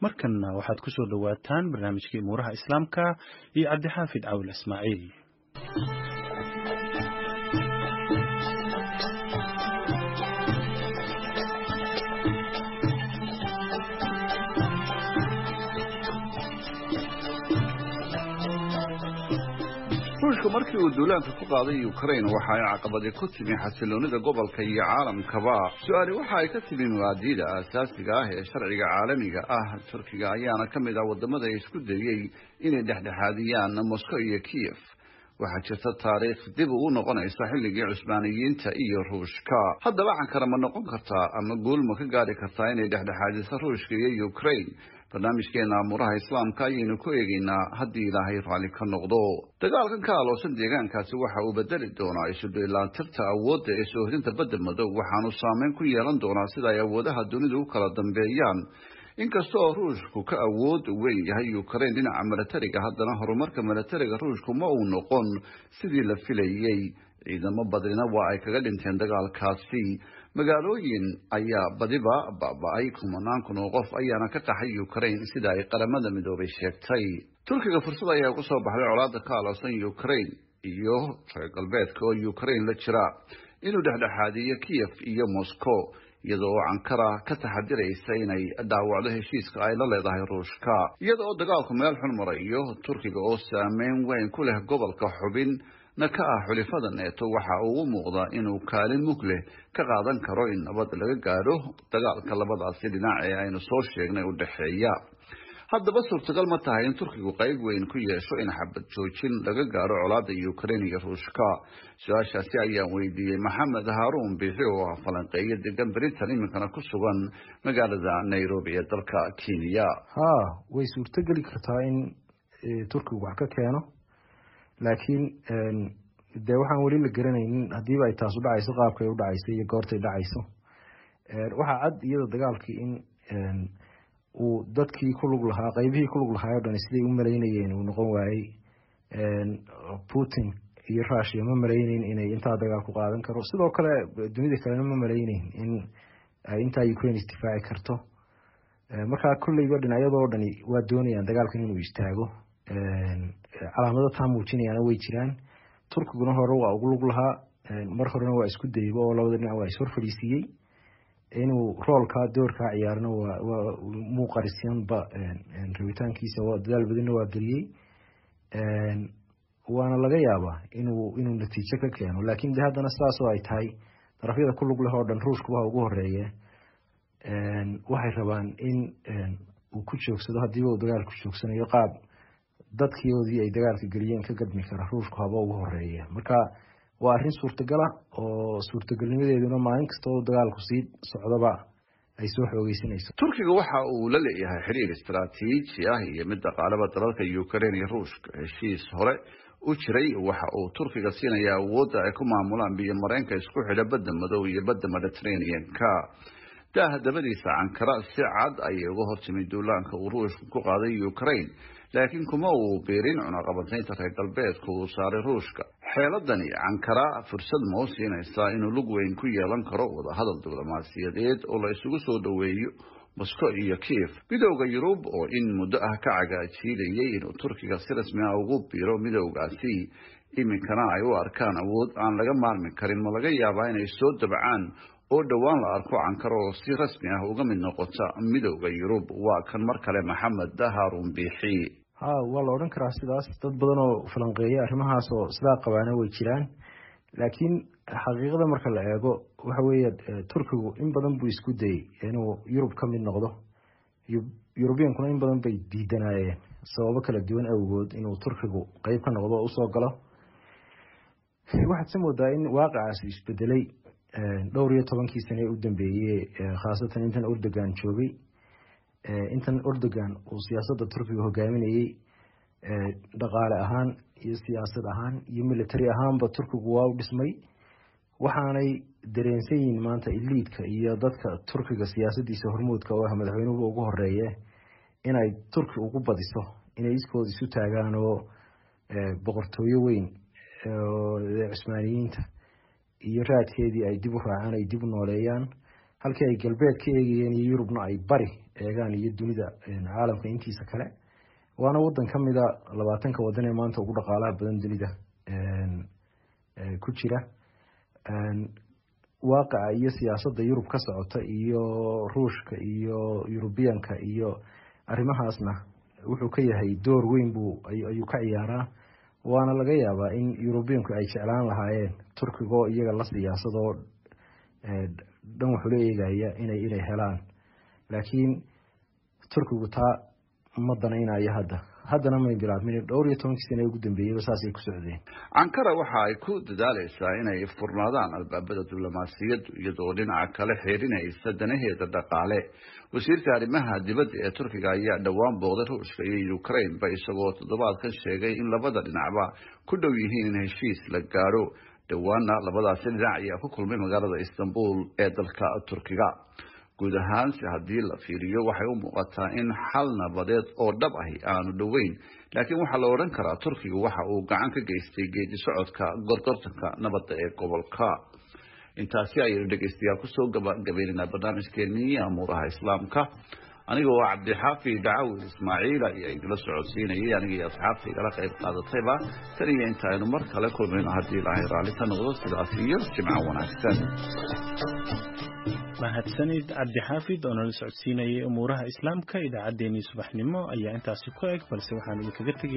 markanna waxaad ku soo dhowaataan barnaamijkii umuuraha islaamka iyo cabdixaafid cawil ismaaciil ruushka markii uu duulaanka ku qaaday ukraine waxa ay caqabadi ku timi xasiloonida gobolka iyo caalamkaba su-aali waxa ay ka timi muwaadiida aasaasiga ah ee sharciga caalamiga ah turkiga ayaana ka mid ah wadamada isku dayey inay dhexdhexaadiyaan moscow iyo kiev waxaa jirta taariikh dib ugu noqonaysa xilligii cusbaaniyiinta iyo ruushka haddaba cankara ma noqon kartaa ama guul ma ka gaari kartaa inay dhexdhexaadiso ruushka iyo ukraine barnaamijkeena amuuraha islaamka ayaynu ku eegaynaa haddii ilaahay raalli ka noqdo dagaalkan ka aloosan deegaankaasi waxa uu bedeli doonaa isudheelaatirta awoodda ee soohdinta badda madow waxaanu saameyn ku yeelan doonaa sida ay awoodaha dunidu u kala dambeeyaan inkasta oo ruushku ka awood weyn yahay ukraine dhinaca milatariga haddana horumarka milatariga ruushku ma uu noqon sidii la filayey ciidamo badnina waa ay kaga dhinteen dagaalkaasi magaalooyin ayaa badiba baaba-ay kumanaan kun oo qof ayaana ka qaxay ukraine sida ay qaramada midoobay sheegtay turkiga fursad ayaa ugu soo baxday colaada ka aloosan ukraine iyo reer galbeedka oo ukraine la jira inuu dhexdhexaadiyo kiev iyo moscow iyada oo cankara ka taxadiraysa inay dhaawacdo heshiiska ay la leedahay ruushka iyada oo dagaalku meel xun marayo turkiga oo saameyn weyn ku leh gobolka xubin na ka ah xulifada neeto waxa uu u muuqdaa inuu kaalin mug leh ka qaadan karo in nabad laga gaadho dagaalka labadaasi dhinac ee aynu soo sheegnay u dhexeeya haddaba suurtagal ma tahay in turkigu qayb weyn ku yeesho in xabad joojin laga gaadho colaada ukraine iyo ruushka su-aashaasi ayaan weydiiyey maxamed haaruun bixi oo ah falanqeeyo degan britain iminkana ku sugan magaalada nairobi ee dalka kenya ha way suurtogeli kartaa in turkigu wax ka keeno laakiin dee waxaan weli la garanaynin haddiiba ay taas u dhacayso qaabkay u dhacayso iyo goortay dhacayso waxaa cad iyada dagaalkii in uu dadkii ku lug lahaa qeybihii ku lug lahaa o dhan siday u malaynayeen uu noqon waayey putin iyo rushia ma malayneyn inay intaa dagaal ku qaadan karo sidoo kale dunida kalena ma malayneyn in ay intaa ukraine isdifaaci karto markaa kolleyba dhinacyadoo dhani waa doonayaan dagaalkan inuu istaago calaamado taa muujinayaana way jiraan turkiguna hore waa ugu lug lahaa mar horena waa isku dayba oo labada dhinac waa ishor fadhiisiiyey inuu roolkaa doorkaa ciyaarna waa muuqarisyanba rabitaankiisa dadaal badanna waa geliyey waana laga yaabaa inuu inuu natiijo ka keeno laakiin de haddana sidaasoo ay tahay darafyada ku lug leh oo dhan ruushkuba ugu horeeye waxay rabaan in uu ku joogsado haddiiba uu dagaalku joogsanayo qaab dadkiioodii ay dagaalka geliyeen ka gadmi kara ruushku haba ugu horeeya marka waa arrin suurtagala oo suurtagelnimadeeduna maalin kasta oo dagaalku sii socdaba ay soo xoogeysanayso turkiga waxa uu la leeyahay xiriir istaraatiiji ah iyo mid dhaqaalaba dalalka ukraine iyo ruushka heshiis hore u jiray waxa uu turkiga siinaya awoodda ay ku maamulaan biyo mareenka isku xidha badda madow iyo badda mediterranean-ka daaha dabadiisa cankara si cad ayay uga hortimid duulaanka uu ruushku ku qaaday ukraine laakiin kuma uu biirin cunaqabataynta reer galbeedka uu saaray ruushka xeeladani cankara fursad ma u siinaysaa inuu lug weyn ku yeelan karo wadahadal diblomaasiyadeed oo la isugu soo dhoweeyo moscow iyo kiev midowda yurub oo in muddo ah ka cagaajiilayay inuu turkiga si rasmi ah ugu biiro midowgaasi iminkana ay u arkaan awood aan laga maarmi karin ma laga yaabaa inay soo dabcaan oo dhowaan la arko cankaro oo si rasmi ah uga mid noqota midowda yurub waa kan mar kale maxamed haarun biixi ha waa la odhan karaa sidaas dad badan oo falanqeeya arrimahaas oo sidaa qabaana way jiraan laakiin xaqiiqada marka la eego waxa weeye turkigu in badan buu isku dayey inuu yurub ka mid noqdo yurubiyankuna in badan bay diidanaayeen sababo kala duwan awgood inuu turkigu qeyb ka noqdo oo usoo galo waxaad se moodaa in waaqacaasi isbedelay dhowr iyo tobankii sane ee u dambeeyey khaasatan intan erdogan joogay intan erdogan uu siyaasadda turkiga hogaaminayey dhaqaale ahaan iyo siyaasad ahaan iyo military ahaanba turkigu waa u dhismay waxaanay dareensan yihiin maanta iliidka iyo dadka turkiga siyaasadiisa hormuudka oo ah madaxweynuhu ugu horeeye inay turki ugu badiso inay iskooda isu taagaan oo boqortooyo weyn cusmaaniyiinta iyo raadkeedii ay dib u raacaan ay dib u nooleeyaan halkii ay galbeed ka eegayeen iyo yurubna ay bari eegaan iyo dunida caalamka intiisa kale waana wadan ka mida labaatanka wadan ee maanta ugu dhaqaalaha badan dunida ku jira waaqaca iyo siyaasadda yurub ka socota iyo ruushka iyo yurubiyanka iyo arrimahaasna wuxuu ka yahay door weyn buu ayuu ka ciyaaraa waana laga yaabaa in yurubiyanku ay jeclaan lahaayeen turkigoo iyaga la siyaasadoo dhan waxula eegaya inay inay helaan laakiin turkigu taa ma danaynayo hadda haddana may bilaabmin dhowr iyo tobankii sana ugu dambeeyeyba saasay ku socdeen ankara waxa ay ku dadaaleysaa inay furnaadaan albaabada diblomaasiyaddu iyadoo dhinaca kale xeerinaysa danaheeda dhaqaale wasiirka arrimaha dibadda ee turkiga ayaa dhowaan booqday ruushka iyo ukraineba isagoo toddobaadkan sheegay in labada dhinacba ku dhow yihiin in heshiis la gaadho dhowaana labadaasi dhinac ayaa ku kulmay magaalada istanbul ee dalka turkiga guud ahaan si haddii la fiiriyo waxay u muuqataa in xal nabadeed oo dhab ahi aanu dhoweyn laakiin waxaa la odhan karaa turkiga waxa uu gacan ka geystay geedi socodka gorgortanka nabadda ee gobolka intaasi ayaynu dhegeystayaal kusoo gabagabaynaynaa barnaamijkeenii amuuraha islaamka aniga oo cabdixaafi dacawil ismaaciil ayaa idila socodsiinayay aniga iyo asxaabta igala qayb qaadatayba tan iyo inta aynu mar kale kulmayno haddii ilaahay raalli ka noqdo sidaas iyo jimco wanaagsan mahadsanid cabdixaafid oo nala socodsiinayay umuuraha islaamka idaacaddeenii subaxnimo ayaa intaasi ku eg balse waxaan idinkaga tegay